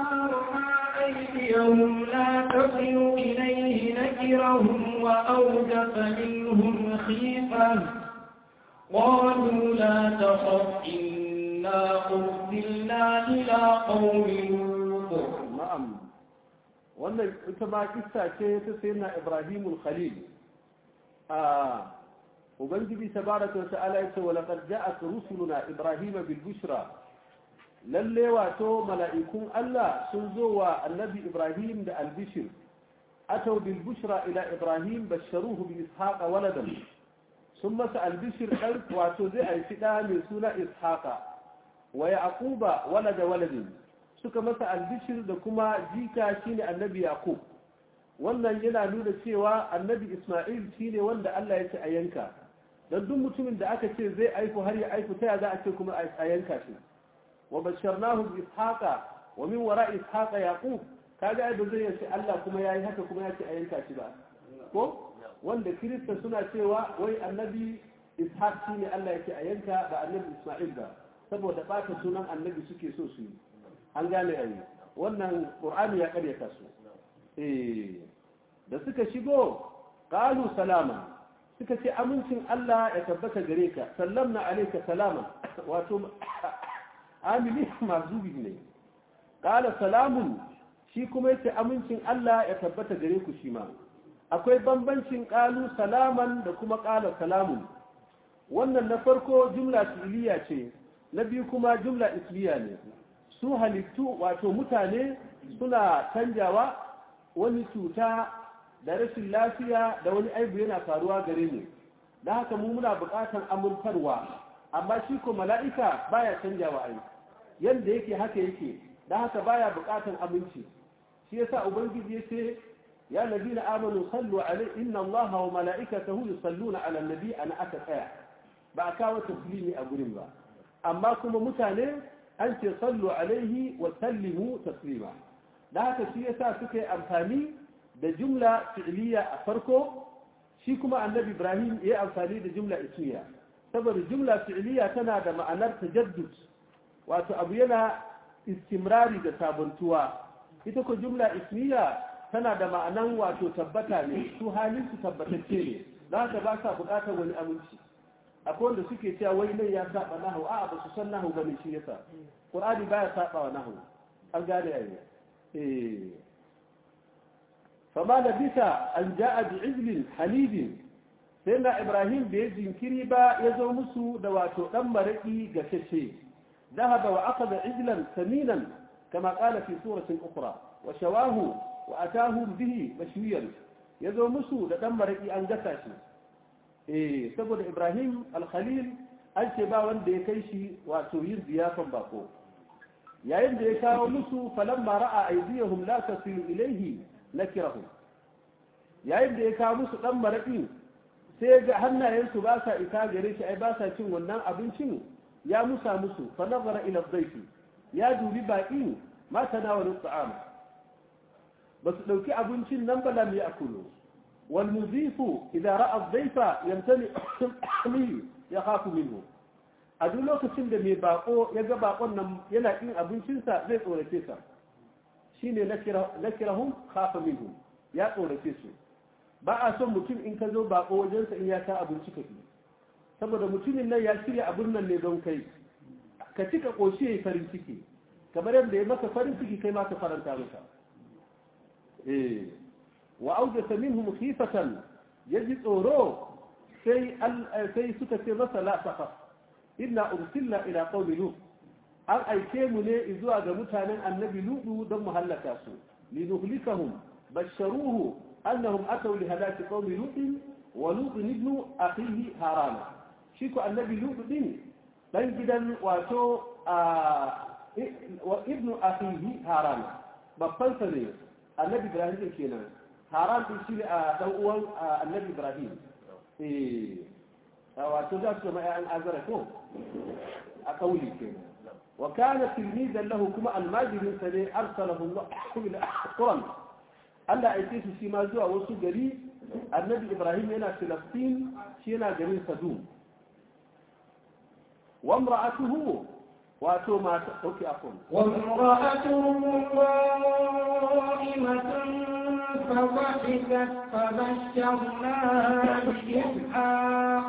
رأى أيديهم لا تصل إليه نكرهم وأوجف منهم خيفة قالوا لا تخف إنا أرسلنا إلى قوم لوط na'am wannan ita ma kissa ce ta sayyidina Ibrahimul Khalil a ubangiji tabaraka wa ta'ala yace wa laqad ja'at rusuluna Ibrahima bil bushra lalle wato mala'ikun Allah sun zo wa annabi Ibrahim da albishir atau bil bushra ila Ibrahim basharuhu bi ishaqa waladan sun masa albishir dan wato zai haifi da mai suna ishaqa wa yaquba walada waladin suka masa albishir da kuma jika shine annabi yaqub wannan yana nuna cewa annabi isma'il shine wanda Allah ya ce a yanka dan duk mutumin da aka ce zai aiku har ya aiku ta za a ce kuma a yanka shi wa basharnahu bi ishaqa wa min wara ishaqa yaqub kaga ai ba zai yace Allah kuma yayi haka kuma ya ce a yanka shi ba ko wanda kirista suna cewa wai annabi ishaq shine Allah yake a yanka ba annabi isma'il ba saboda bata sunan annabi suke so su yi an gane ayi wannan qur'ani ya karyata su eh da suka shigo qalu salama suka ce amincin Allah ya tabbata gare ka sallamna alayka salama wato amili mazubi ne qala salamun shi kuma yace amincin Allah ya tabbata gare ku shi ma akwai bambancin qalu salaman da kuma qala salamun wannan na farko jumla fi'liya ce na biyu kuma jumla ismiya ne su halittu wato mutane suna canjawa wani cuta da rashin lafiya da wani aibu yana faruwa gare ne da haka mu muna buƙatar amurtarwa amma shi ko mala'ika baya canjawa ai yanda yake haka yake da haka baya buƙatar aminci shi yasa ubangiji yace ya ladina amanu sallu alaihi inna allaha wa mala'ikatahu yusalluna ala nabi ana aka tsaya ba a kawo taslimi a gurin ba amma kuma mutane an ce sallu alaihi wa sallimu taslima da haka shi yasa suka yi amfani da jumla fi'liya a farko shi kuma annabi ibrahim ya yi amfani da jumla ismiya saboda jumla fi'liya tana da ma'anar tajaddud wato abu yana istimrari da sabuntuwa ita ko jumla ismiya tana da ma'anan wato tabbata ne su halin su tabbatacce ne za haka ba sa bukatar wani aminci akwai wanda suke cewa wai nan ya saba nahu a'a ba su san nahu bane shi yasa qur'ani baya saba wa nahu an gane yayi eh fama da bisa an ja'a bi izlin halibin sai na ibrahim bai jinkiri ba ya zo musu da wato dan maraki gashashe ذهب وأخذ عجلا ثمينا كما قال في سورة أخرى وشواه وأتاهم به مشويا يزو مسو لدم رئي أن قتاشي eh saboda Ibrahim al-Khalil an ce ba wanda ya kai shi wato yin ziyafan bako yayin da ya kawo musu falamma ra'a aydiyahum la tasilu ilayhi nakirahum yayin da ya kawo musu dan maraki sai ga hannayensu ba sa ita gare shi ai ba sa cin wannan abincin ya musa musu fa nazara ila dhayfi ya dubi baqin ma tanawalu ta'am ba su dauki abincin nan ba lam ya'kulu والمضيف إذا رأى الضيف يمتلئ منه يخاف منه a duk lokacin da mai bako ya ga bakon nan yana kin abincinsa zai tsorace sa shine nakirahum khafa minhu ya tsorace su ba a son mutum in ka zo bako wajensa in ya ta abinci ka saboda mutumin nan ya shirya abin nan ne don kai ka cika koshi yayi farin ciki kamar yadda ya maka farin ciki kai ma ka faranta masa eh وأوجس منهم خيفة يجد أورو سي, سي سكة مثلا لا تخف إنا أرسلنا إلى قوم لوط أن أيكيمني إذوا متانا النبي لوط دم هلكاسو لنهلكهم بشروه أنهم أتوا لهلاك قوم لوط ولوط ابن أخيه هاران شيكو النبي لوط دين dan gidan wato wa ibnu akhihi haran babban sa ne annabi ibrahim kenan haram din shi a dan uwan annabi ibrahim eh wato za su mai an azara ko a kauli ke wa kana tilmidan lahu kuma almajirin sa ne arsalahu Allah ila quran Allah ya ce shi ma zuwa wasu gari annabi ibrahim yana filastin shi yana garin sadum wa imra'atuhu wato mata ɗauki afon وامرأته قائمة فضحكت فبشرناها بإسحاق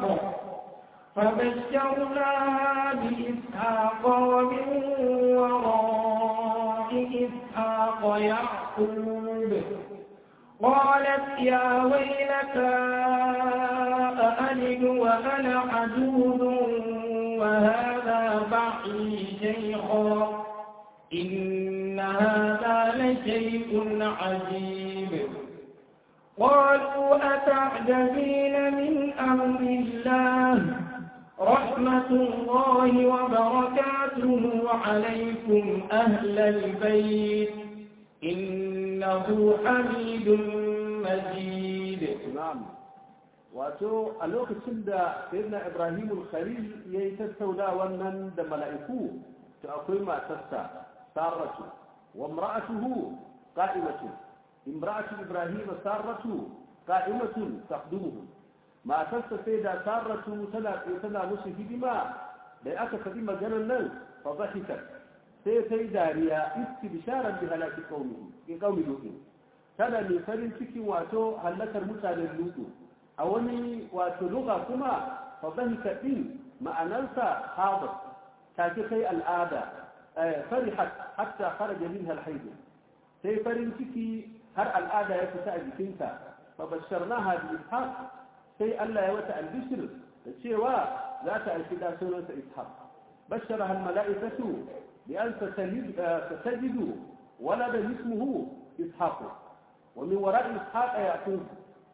فبشرناها بإسحاق ومن وراء إسحاق يعقوب قالت يا ويلتى أألد وأنا عجوز وهذا بعلي شيخا إن هذا لشيء عجيب قالوا أتعجبين من أمر الله رحمة الله وبركاته عليكم أهل البيت إنه حميد مجيد na'am wato a lokacin da sayyidina ibrahim al-khalil yayi tattauna wannan da mala'iku to akwai matarsa saratu wa imra'atuhu qa'imatu imra'atu ibrahim saratu qa'imatun taqdimuhu matarsa sai da saratu tana tana musu hidima da aka faɗi maganar nan fa dhahikat sai ta yi dariya istibsharan bi halaki qaumihi ki qaumi lutin tana mai farin ciki wato hallakar mutanen lutu a wani wato luga kuma fa dhahika din ma'anarsa hadat take kai al'ada farihat hatta kharaja minha al-hayd sai farin ciki har al'ada ya fita a jikinta fa basharnaha bi ishaq sai Allah ya wata albishir da cewa za ta aiki da sunansa ishaq basharaha al-mala'ikatu bi an tatajidu walada ismuhu ishaq ومن وراء إسحاق يعقوب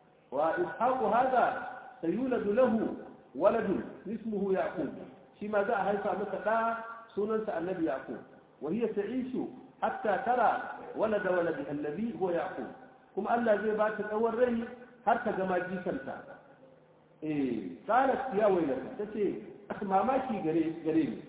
وإسحاق هذا سيولد له ولد اسمه يعقوب شما ذا هيفا متقا سننس النبي يعقوب وهي تعيش حتى ترى ولد ولدها الذي هو يعقوب كما ألا زي بات الأول ري حتى كما جيسلتا إيه قالت يا ويلك تتي ما ماشي قريب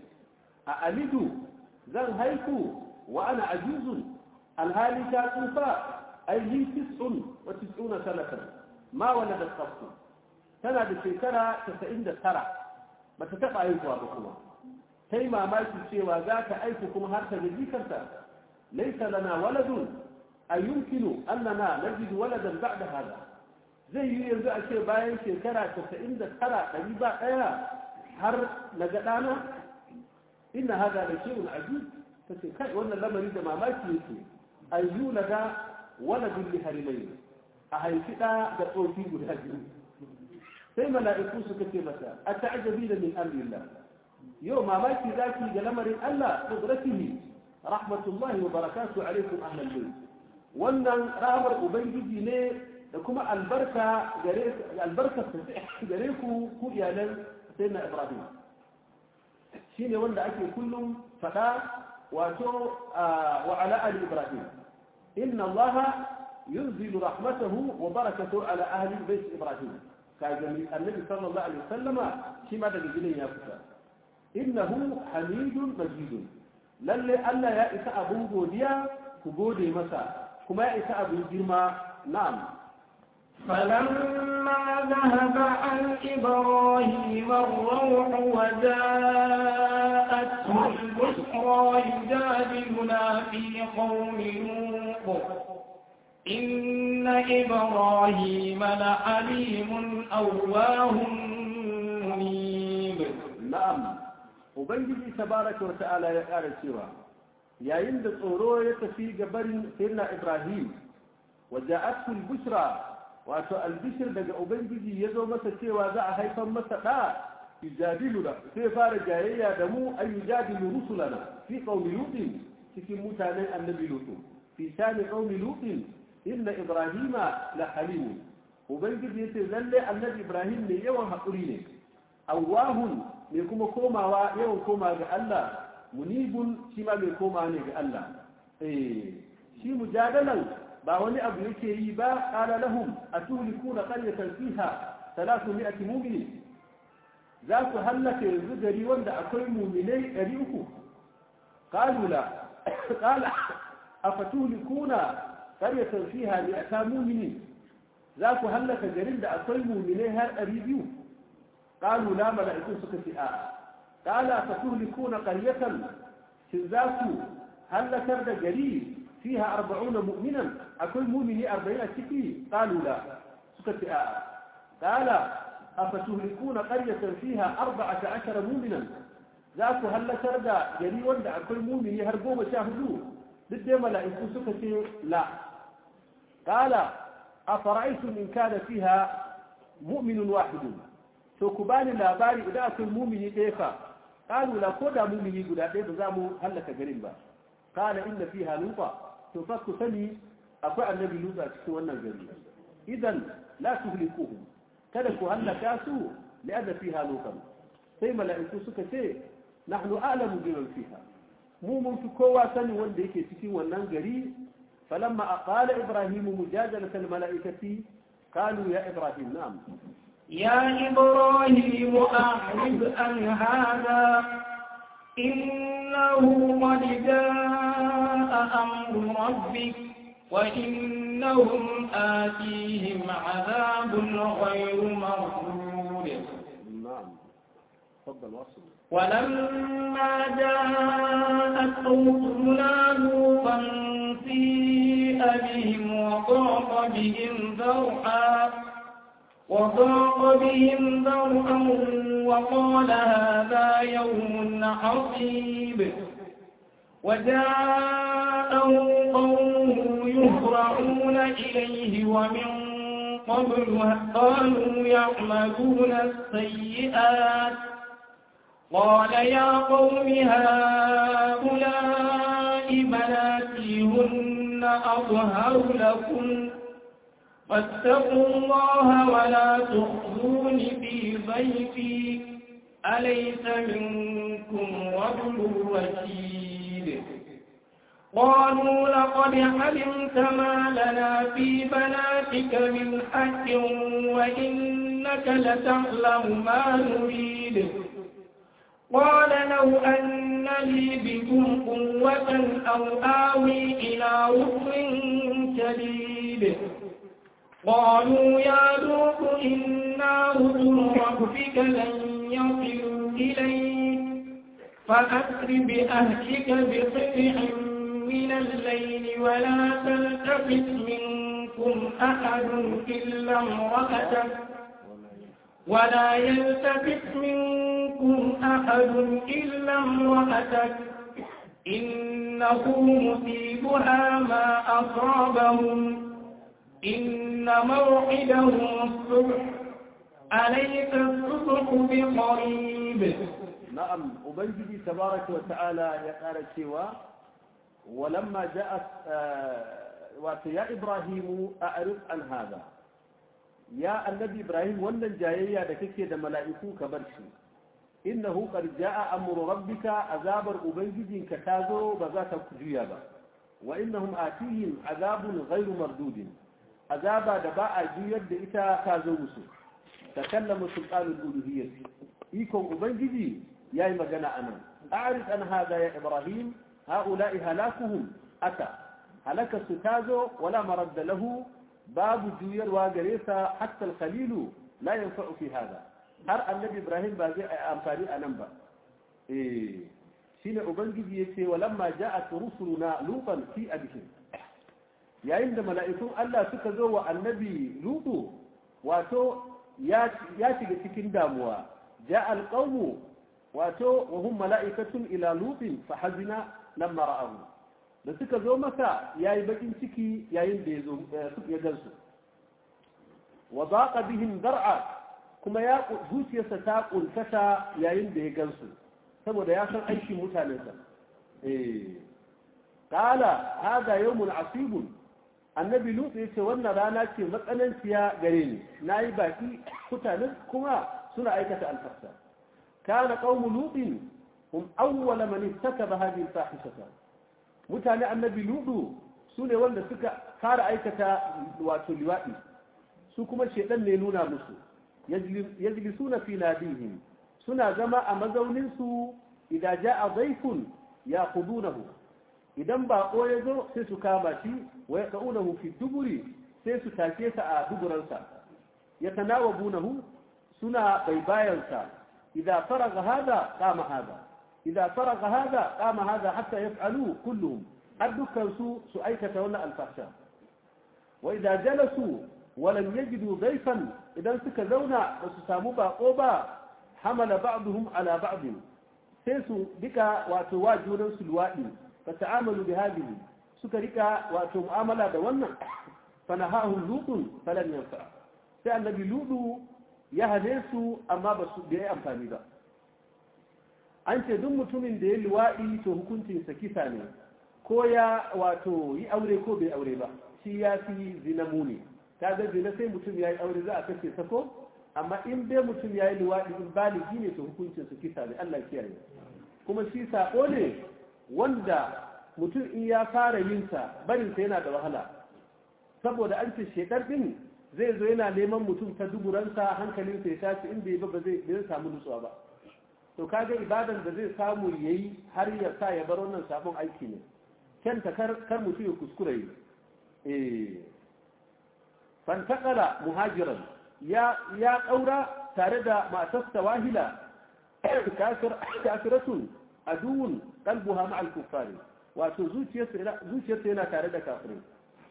أألد زن هيكو وأنا عجوز الهالي كاتوفا أي لي تسع وتسعون سنة ما ولدت قط سنة بشكرة تسعين ترى ما تتبع أيكوا بكما كيما ما يتشيوا ذاك أيككم هرت جديكا ليس لنا ولد أي يمكن أننا نجد ولدا بعد هذا زي يرجع شيء باين شكرة تسعين ترى قريبا أيا هر نجدانا إن هذا لشيء عجيب فسيكاي وانا لما يريد ما ما يتشيوا أي يولد waladun liharimai a haifi ɗa da tsofi guda biyu sai mala'iku suka ce masa a ta'ajabi da min amrillah yau mamaki zaki ga lamarin Allah qudratihi rahmatullahi wa barakatuhu alaikum ahlal bayt wannan rahmar ubangiji ne da kuma albarka gare albarka gare ku ku iyalan sayyidina ibrahim shine wanda ake kullum fada wato wa ala ali ibrahim إن الله ينزل رحمته وبركته على أهل بيت إبراهيم كان النبي صلى الله عليه وسلم كما دقيقين يا فتاة إنه حميد مجيد للي ألا يأس أبو بوديا كبودي مسا كما يأس أبو جرما نعم فلما ذهب عن إبراهيم الروح وجاءته البشرى يجادلنا في قوم لوط إن إبراهيم لحليم أواه منيب نعم وبنجي تبارك وتعالى يا قال سوى يا يند tsoro ya tafi gabarin sayyidina Ibrahim وجاءته البشرى wato albishir daga ubangiji ya zo masa cewa za a haifar masa ɗa yujadilu da sai fara jayayya da mu an yujadilu rusulana fi qaumi lutin cikin mutanen annabi lutu fi shani qaumi lutin inna ibrahima la halim ubangiji yace lalle annabi ibrahim ne yawan hakuri ne awahun ne kuma komawa yawan koma ga Allah munibun shi ma mai koma ne ga Allah eh shi mujadalan ba wani abu yake yi ba qala lahum atulikuna qaryatan fiha 300 mu'min za ku hallaka yanzu gari wanda akwai mu'minai 300 qalu la qala afatulikuna qaryatan fiha 100 mu'minin za ku hallaka garin da akwai mu'minai har 200 qalu la mala'ikun suka ce a qala fatuhlikuna qaryatan shin za ku halakar da gari fiha 40 mu'minan akwai mu'mini 40 a ciki qalu la suka ce a'a qala afatuhlikuna qaryatan fiha 14 mu'minan za ku halakar da gari wanda akwai mu'mini har goma sha hudu duk dai mala'iku suka ce la qala afara'aytum in kana fiha mu'minun wahidun to ku bani labari idan akwai mu'mini ɗaya fa qalu la ko da mu'mini guda ɗaya ba za mu halaka garin ba qala inna fiha lupa to fa ku sani akwai annabi lupa cikin wannan gari idan la tuhlikuhu kada ku halaka su li'anna fiha lupan sai mala'iku suka ce nahnu a'lamu biman fiha mu mun fi kowa sani wanda yake cikin wannan gari falamma aqala ibrahim mujadalata almala'ikati qalu ya ibrahim na'am يا إبراهيم أعرض عن هذا إنه قد جاء أمر ربك وإنهم آتيهم عذاب غير مردود نعم تفضل واصل ولما جاءت رسلنا لوطا سيء بهم وضاق بهم ذرعا وضاق بهم ذرعا وقال هذا يوم عصيب وجاءه قومه يهرعون إليه ومن قبل قالوا يعملون السيئات قال يا قوم هؤلاء بناتي هن أظهر لكم فاتقوا الله ولا تخزون في ضيفي أليس منكم رجل رشيد قالوا لقد علمت ما لنا في بناتك من حق وإنك لتعلم ما نريد قال لو أن لي بكم قوة أو آوي إلى ركن شديد قالوا يا لوط إنا رسل ربك لن يصلوا إليك فأسر بأهلك بقطع من الليل ولا تلتفت منكم أحد إلا امرأتك ولا يلتفت منكم أحد إلا امرأتك إنه مصيبها ما أصابهم إن موعدهم الصبح أليس الصبح بقريب نعم أبنجي تبارك وتعالى يقال سوى ولما جاءت آه يا إبراهيم أعرض عن هذا يا النبي إبراهيم ولن جاية لكك دا ملائكو كبرشي إنه قد جاء أمر ربك عذاب أبنجي كتازو بذات كجيابا وإنهم آتيهم عذاب غير مردود عذاب دباء جيد إتا كازو مسو تكلم سلطان الألوهية إيكم أبنجي يا مجنى أنا أعرف أن هذا يا إبراهيم هؤلاء هلاكهم أتى هلك ستازو ولا مرد له باب جوير واغريسا حتى الخليل لا ينفع في هذا har annabi ibrahim ba zai amfani a nan ba eh shine ubangiji yace walamma ja'at rusuluna lutan fi abihim yayin da mala'ikun Allah suka zo wa annabi lutu wato ya shiga cikin damuwa ja'a alqawmu wato wa hum mala'ikatun ila lutin fa hazina lamma ra'ahu da suka zo masa yayi bakin ciki yayin da yazo ya gansu wa daqa bihim dar'a kuma ya zuciyarsa ta kuntata yayin da ya gansu saboda ya san aikin mutanensa eh qala hada yawmun asibun annabi lut ya ce wannan rana ce matsananciya gare ni nayi baki mutanen kuma suna aikata alfasa kana qaumu lutin hum awwala man ittakaba hadhihi alfahishata mutane annabi lutu sune wanda suka fara aikata wato liwadi su kuma shedan ne nuna musu yajlisuna fi nadihim suna zama a mazaunin su idan ja'a dhaifun yaqudunahu idan bako ya zo sai su kama shi wa yaqaunahu fi duburi sai su take sa a duburansa yatanawabunahu suna baibayansa إذا فرغ هذا قام هذا إذا فرغ هذا قام هذا حتى يفعلوا كلهم أدك سوء سؤيكة ولا الفحشاء وإذا جلسوا ولم يجدوا ضيفا إذا سكزونا وسساموا باقوبا حمل بعضهم على بعض سيسوا بك وتواجهون سلوائي فتعاملوا بهذه سكرك وتمعاملة دولنا فنهاهم لوط فلم ينفع سأل النبي لوط يهدسوا أما بس بأي أمفاني با an ce duk mutumin da ya luwaɗi to hukuncinsa kisa ne ko ya wato yi aure ko bai aure ba shi ya fi zina muni ta ga zina sai mutum ya yi aure za a kashe sako amma in bai mutum ya yi luwaɗi in baligi ne to hukuncinsa kisa ne Allah kiyaye kuma shi sako ne wanda mutum in ya fara yin sa barinsa yana da wahala saboda an ce shekar din zai zo yana neman mutum ta duburansa hankalinsa ya tashi in bai ba ba zai samu nutsuwa ba to kaga ibadan da zai samu yayi har ya sa ya bar wannan sabon aiki ne kenta kar kar mutum ya kuskure yi eh fantaqala muhajiran ya ya kaura tare da matarsa wahila kafir kafiratun aduun qalbuha ma'a al-kuffari wato zuciyarsa zuciyarsa yana tare da kafirai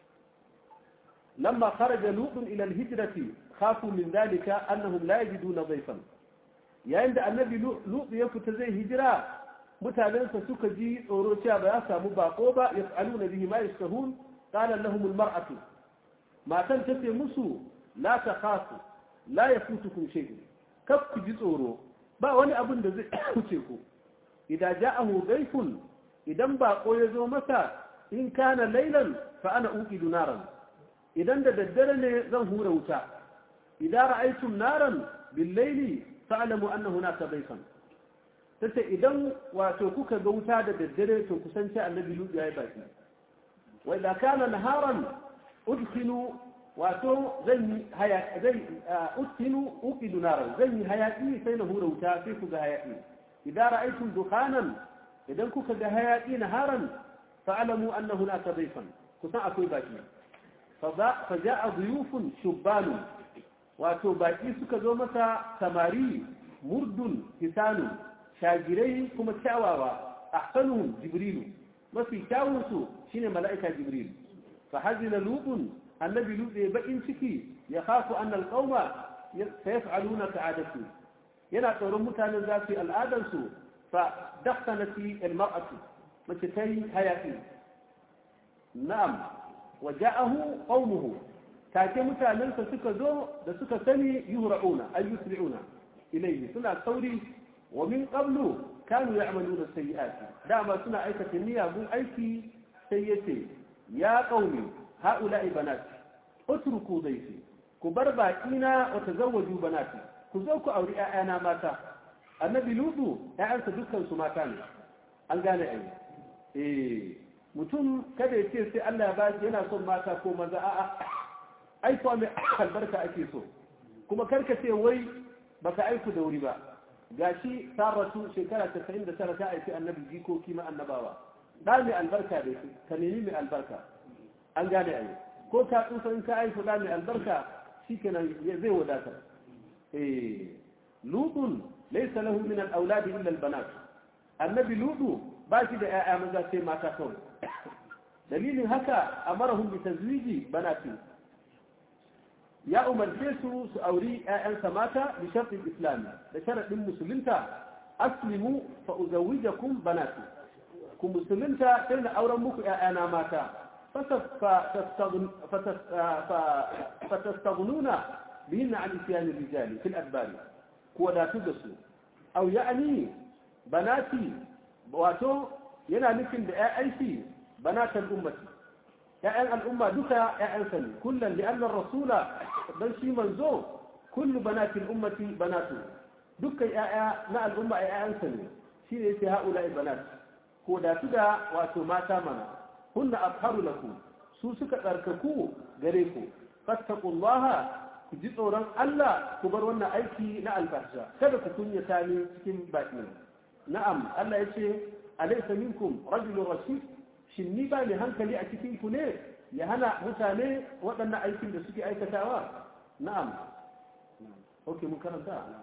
لما خرج لوط إلى الهجرة خافوا من ذلك أنهم لا يجدون ضيفا yayin da annabi lut ya fita zai hijira mutanensa suka ji tsoro cewa ba ya samu bako ba ya tsalu na bihi ma yastahun qala lahum almar'atu matan ta ce musu la takhafu la yafutukum shay'un kaf ku ji tsoro ba wani abin da zai kuce ku idan ja'ahu dayfun idan bako ya zo masa in kana laylan fa ana uqidu naran idan da daddare ne zan hura wuta idan ra'aytum naran bil layli fa'lamu anna hunaka dayfan tace idan wato kuka ga wuta da daddare to kusanci annabi lut yayi baki wa idan kana naharan udkhilu wato zan haya zan udkhilu uqidu naran zan hayaki sai na hura wuta sai ku ga hayaki idan ra'aytum dukhanan idan kuka ga hayaki naharan fa'lamu anna hunaka dayfan kusan akwai baki fa ja'a duyufun shubbanu wato baki suka zo masa samari murdun hisanu shagirai kuma kyawawa ahsanuhum jibrilu mafi kyawunsu shine mala'ika jibril fa hazina lutun annabi lut ya bakin ciki ya khafu anna alqauma sayaf'aluna ka'adatu yana tsoron mutanen za su yi al'adarsu fa dakhanati almar'atu mace tayi hayati na'am wa ja'ahu qaumuhu take mutanensa suka zo da suka sani yuhra'una ay yusri'una ilayhi suna sauri wa min qablu kanu ya'maluna sayyi'ati dama suna aikata miyagun aiki sai yace ya qaumi ha'ula'i banati utruku dayfi ku bar baƙina wa tazawwaju banati ku zo ku auri ƴaƴana mata annabi lutu ƴaƴansa dukkan su mata ne an gane ai eh mutum kada ya ce sai Allah ya ba yana son mata ko maza a'a aikuwa mai albarka ake so kuma karka ce wai baka aiku da wuri ba gashi saratu shekara 99 ta aiki annabi jikoki ma annabawa da mai albarka da shi ka nemi mai albarka an gane ai ko ka tsufa in ka aiku da mai albarka shikenan zai wadatar eh lutun laysa lahu min al-awlad illa al-banat annabi lutu ba shi da 'ya'ya maza sai mata kawai dalilin haka amarahum bi tazwiji banatin ya umarce su su auri ‘ya'yansa mata da sharɗin islami da sharaɗin musulunta aslimu fa uzawijakum banati ku musulunta sai na auren muku ‘ya'yana mata fatastagununa bihin na an isiyanin rijali fil adbari ku wadatu da su au ya'ani banati wato yana nufin da ‘ya'yanshi banatan ummati ‘ya'yan al'umma duka ‘ya'yansa ne kullum li'annar rasula don shi manzo kullu banatin ummati banatu dukkan ‘ya'ya na al'umma ‘ya'yansa ne shi ne yake ha'ula banat ko da su da wato mata mana hunna abharu lakum su suka tsarkaku gare ku fattaqullaha ku ji tsoron Allah ku bar wannan aiki na albasha kada ku kunyata ni cikin baki na'am Allah yace alaysa minkum rajulun rashid shin ni ba mai hankali a cikin ku ne ya hana mutane waɗannan aikin da suke aikatawa na'am ok mun karanta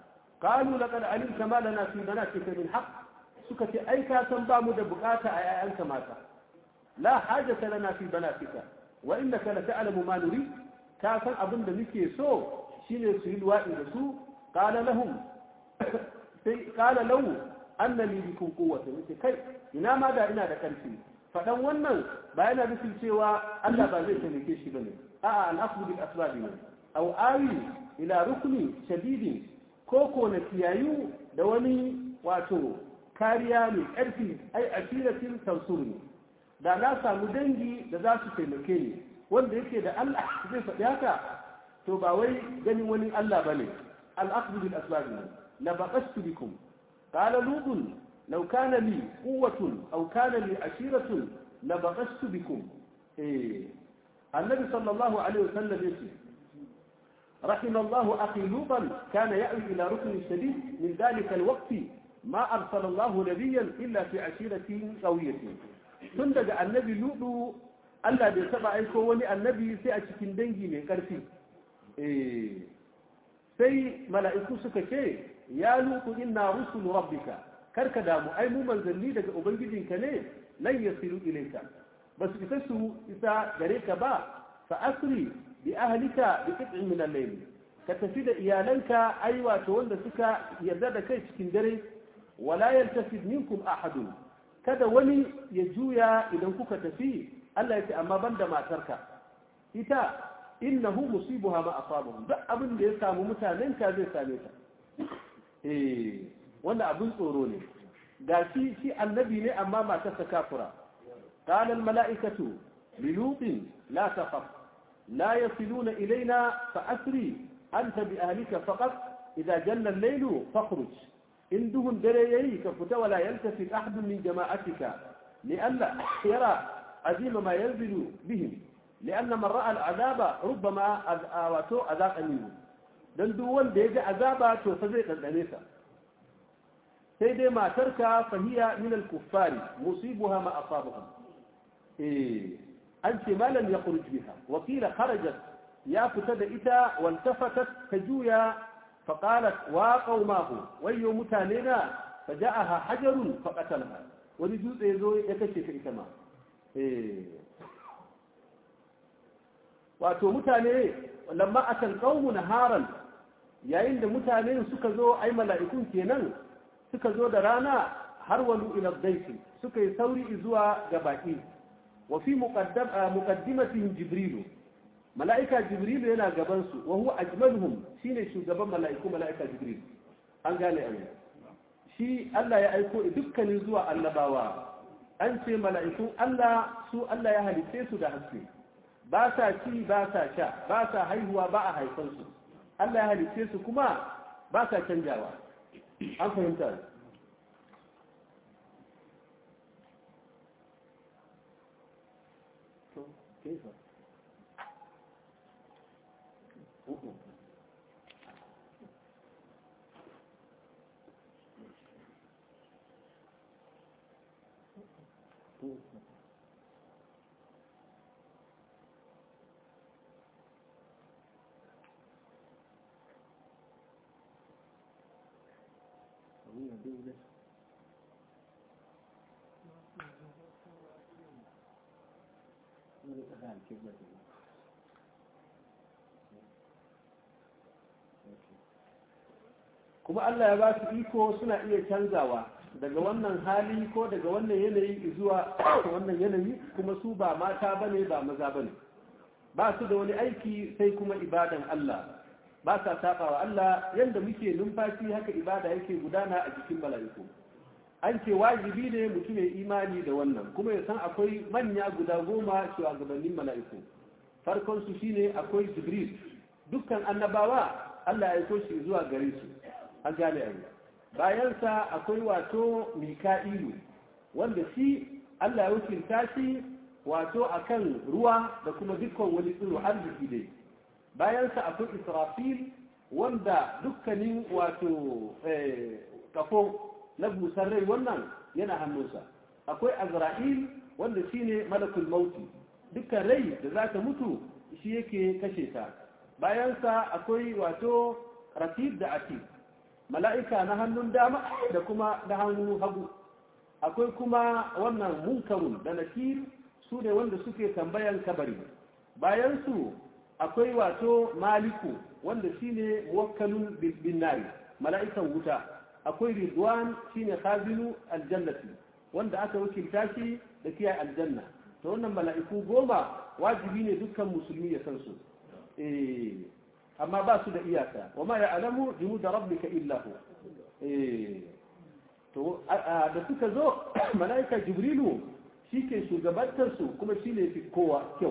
qalu laqad alimta ma lana fi banatika min haqq suka ce ai ka san ba mu da bukata a yayanka mata la hajata lana fi banatika wa innaka la ta'lamu ma nuri ka san abin da muke so shine su yi luwaɗi da su qala lahum sai qala lahu anna li bikum quwwatan yace kai ina ma da ina da karfi fadan wannan ba yana nufin cewa Allah ba zai taimake shi bane a'a al-aslu bil asbab ne aw awi ila rukni shadidin ko ko na kiyayu da wani wato kariya mai ƙarfi ai asiratin tansurni da na samu dangi da za su taimake ni wanda yake da Allah zai faɗi haka to ba wai ganin wani Allah bane al-akhdhu bil asbab la baqastu bikum qala lutun law kana li quwwatun aw kana li ashiratun la baqastu bikum eh annabi sallallahu alaihi wasallam yace رحم الله أخي لوطا كان يأوي إلى ركن شديد من ذلك الوقت ما أرسل الله نبيا إلا في عشيرة قوية تندق النبي لوط Allah bai taba aiko wani annabi sai a cikin dangi mai ƙarfi sai mala'iku suka ce ya lutu inna rusulu rabbika karka damu ai mu manzanni daga ubangijinka ne lan yasiru ilayka ba su isa su isa gare ka ba fa asri bi ahlika bi qit'in min al-layl ka tafi da iyalanka ai wato wanda suka yarda da kai cikin dare wala yaltafid minkum ahadun kada wani ya juya idan kuka tafi Allah ya ce amma banda matarka ita innahu musibuha ma asabuhum duk abin da ya samu mutanen ka zai same ta eh wanda abin tsoro ne ga shi shi annabi ne amma matarsa kafura قال الملائكة للوط لا تخف لا يصلون إلينا فأسري أنت بأهلك فقط إذا جل الليل فاخرج إن دهن دريي كفت ولا يلتفت أحد من جماعتك لئلا يرى عزيم ما ينزل بهم لأن من رأى العذاب ربما أذاته أذاق منه dan duk wanda ya ji azaba to fa zai ɗanɗane sa sai dai matarka fahiya min al-kuffari musibuha ma asabuhum eh an ce malam ya khuruj biha wa qila kharajat ya fita da ita waltafatat tajuya fa qalat wa qaumahu wayyo mutane na faja'aha hajarun fa qatalaha wani dutse yazo ya kace ta ita ma eh wato mutane lamma atal qaumu naharan yayin da mutane suka zo ai mala'ikun kenan suka zo da rana har walu ila dayfi suka yi sauri zuwa ga baki wa fi muqaddam muqaddimatihim jibril mala'ika jibril yana gaban su wa huwa ajmaluhum shine shugaban mala'iku mala'ika jibril an gane an shi Allah ya aiko dukkanin zuwa annabawa an ce mala'ikun Allah su Allah ya halice su da haske ba sa ci ba sa sha ba sa haihuwa ba a haifansu Allah ya halice su kuma ba sa canjawa an fahimta كيف kuma Allah ya ba su iko suna iya canzawa daga wannan hali ko daga wannan yanayi zuwa wannan yanayi kuma su ba mata bane ba maza bane ba su da wani aiki sai kuma ibadan Allah ba sa sabawa Allah yanda muke numfashi haka ibada yake gudana a jikin mala'iku an ce wajibi ne mutum ya imani da wannan kuma ya san akwai manya guda goma shugabannin mala'iku farkon su shine akwai jibril dukkan annabawa Allah ya aiko shi zuwa gare su an gane ayi bayansa akwai wato mika'ilu wanda shi Allah ya wakilta shi wato akan ruwa da kuma dukkan wani tsiro arziki dai bayansa akwai israfil wanda dukkanin wato kafo na busar rai wannan yana hannunsa akwai azra'il wanda shine malakul mauti dukkan rai da za ta mutu shi yake kashe ta bayansa akwai wato ratib da atib mala'ika na hannun dama da kuma na hannun hagu akwai kuma wannan munkarun da nakir su ne wanda suke tambayan kabari bayan su akwai wato maliku wanda shine muwakkalun bin nari mala'ikan wuta akwai ridwan shine khazinu aljannati wanda aka wakilta shi da kiyaye aljanna to wannan mala'iku goma wajibi ne dukkan musulmi ya san su eh amma ba su da iyaka wa ma ya'lamu junuda rabbika illa hu eh to da suka zo mala'ika jibrilu shike shugabantar su kuma shine fi kowa kyau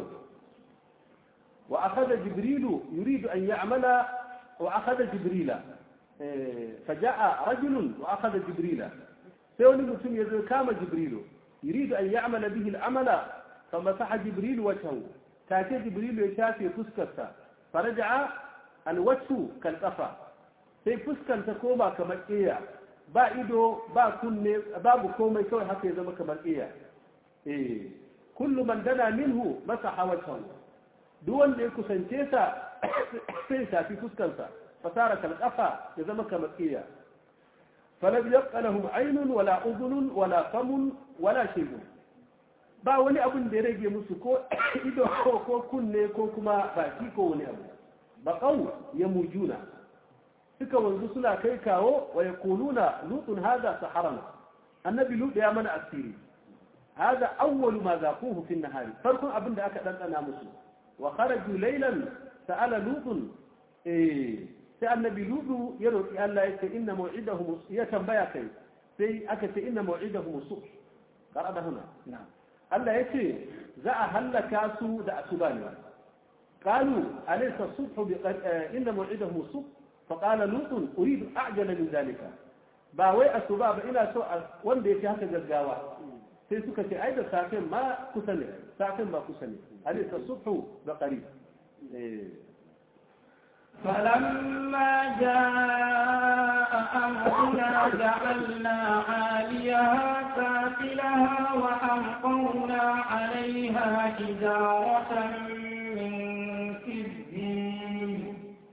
wa akhadha jibrilu yuridu an ya'mala wa akhadha jibrila فجاء رجل وأخذ جبريل سيوني مسلم يزل كام جبريل يريد أن يعمل به العمل فمسح جبريل وجهه تاتي جبريل يشافي فسكتا فرجع الوجه كالقفا sai fuskan ta koma kamar iya ba ido ba kunne babu komai kawai haka ya zama kamar iya eh kullu man dana minhu masa hawatan duk wanda ya kusance sa sai shafi fuskansa fasara kalqafa ya zama kamar iya falam yabqa lahum aynun wala udhunun wala famun wala shay'un ba wani abin da ya rage musu ko ido ko kunne ko kuma baki ko wani abu baqaw yamujuna suka wanzu suna kai kawo wa yaquluna lutun hada saharana annabi lut ya mana asiri hada awwalu ma zaquhu fi nahari farkon abin da aka dandana musu wa kharaju laylan sa'ala lutun eh sai annabi lutu ya roki Allah ya ce inna maw'idahum ya tambaya kai sai aka ce inna maw'idahum subh qarada huna Allah ya ce za a hallaka su da asuba ne qalu alaysa subhu bi inna maw'idahum subh فقال لوط اريد اعجل من ذلك ba wai asuba ba ina so wanda yake haka gaggawa sai suka ce ai da safin ma kusa ne safin ba kusa ne alaysa subhu da qarib فلما جاء أمرنا جعلنا عاليها سافلها وأمطرنا عليها حجارة من سجيل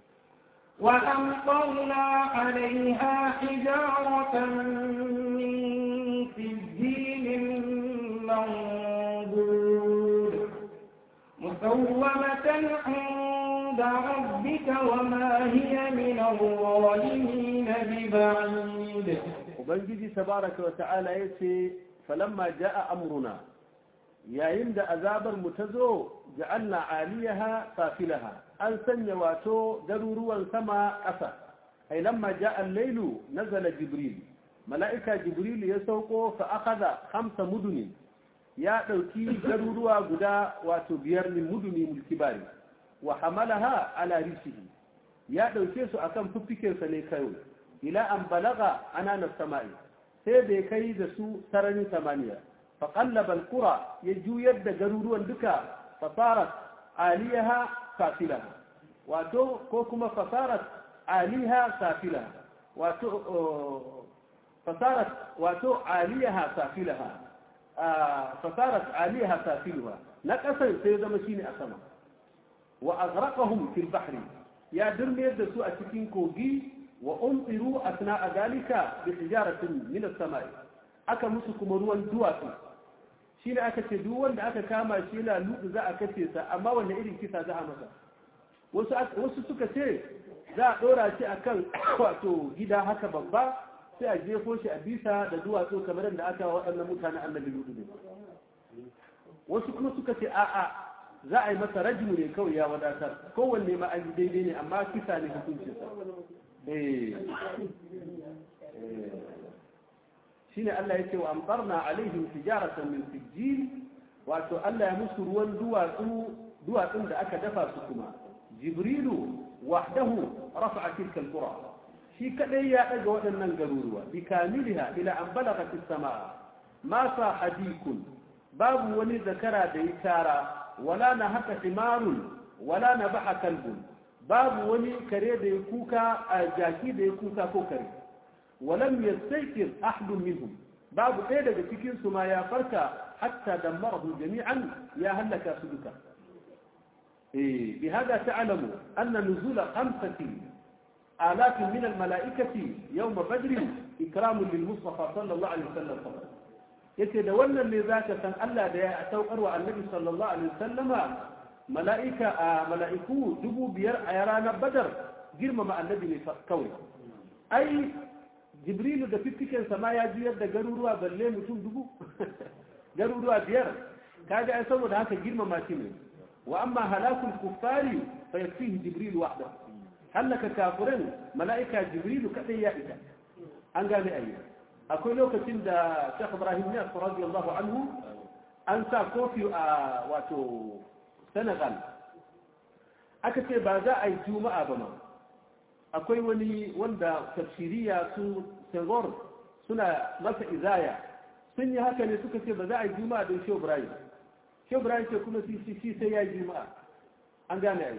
وأمطرنا عليها حجارة من سجيل منضود مسومة عند ربك وما هي من الظالمين ببعيد ubangiji tabaraka wa ta'ala yace falamma jaa amruna yayin da azabar mu ta zo ja'alna aliyaha safilaha an sanya wato garuruwan sama ƙasa ai lamma jaa al-lailu nazala jibril mala'ika jibril ya sauko fa akhadha khamsa muduni ya dauki garuruwa guda wato biyar min muduni mulkibari wa hamalaha ala rishihi ya dauke su akan fuffikensa ne kai ila an balaga anana sama'i sai da kai da su sararin samaniya fa qallaba alqura ya juyar da garuruwan duka fasarat aliyaha safilaha wato ko kuma fasarat aliha safilaha wato fasarat wato aliyaha safilaha fasarat aliyaha safiluha na kasar sai zama shine a sama wa aghraqahum fil bahri ya dirmiyar da su a cikin kogi wa umtiru asna'a dalika bi hijaratin min as-sama'i aka musu kuma ruwan duwatsu shine aka ce duk wanda aka kama shi yana lutu za a kace sa amma wanda irin kisa za a masa wasu wasu suka ce za a dora shi akan wato gida haka babba sai a jefo shi a bisa da duwatsu kamar da aka wa waɗannan mutane annabi lutu ne wasu kuma suka ce a'a za a yi masa rajimu ne kawai ya wadatar kowanne ma an yi daidai ne amma kisa ne hukuncinsa shine Allah ya ce wa amtarna alaihim tijaratan min sijil wato Allah ya musu ruwan duwatsu duwatsun da aka dafa su kuma jibrilu wahdahu rafa'a tilka alqura shi kadai ya daga waɗannan garuruwa bi kamiliha ila an balagha fis samaa ma sa hadikun babu wani zakara da ya tara wala na haka himarun wala na baha kalbun babu wani kare da ya kuka a jaki da ya kuka ko kare walam yastaykir ahadun minhum babu ɗaya daga cikin su ma ya farka hatta dammarahu jami'an ya halaka su duka eh bi hada ta'lamu anna nuzul khamsati آلاف من الملائكة يوم بدر إكرام للمصطفى صلى الله عليه وسلم فقط yace da wannan ne za ka san Allah da ya saukar wa annabi sallallahu alaihi wasallama mala'ika a mala'iku dubu biyar a ranar badar girmama annabi ne kawai ai jibrilu da fiffiken sama ya juyar da garuruwa balle mutum dubu garuruwa biyar kaga ai saboda haka girmama shi ne wa amma halakul kuffari fa yakfihi jibril wahda halaka kafirin mala'ika jibrilu kadai ya ita an gane ayi akwai lokacin da Sheikh Ibrahim Niyas radiyallahu anhu an sa kofi a wato Senegal aka ce ba za a yi juma'a ba ma akwai wani wanda tafsiriya su Senghor suna masa izaya sun yi haka ne suka ce ba za a yi juma'a don Sheikh Ibrahim Sheikh Ibrahim ce kuma shi sai ya yi juma'a an gane ayi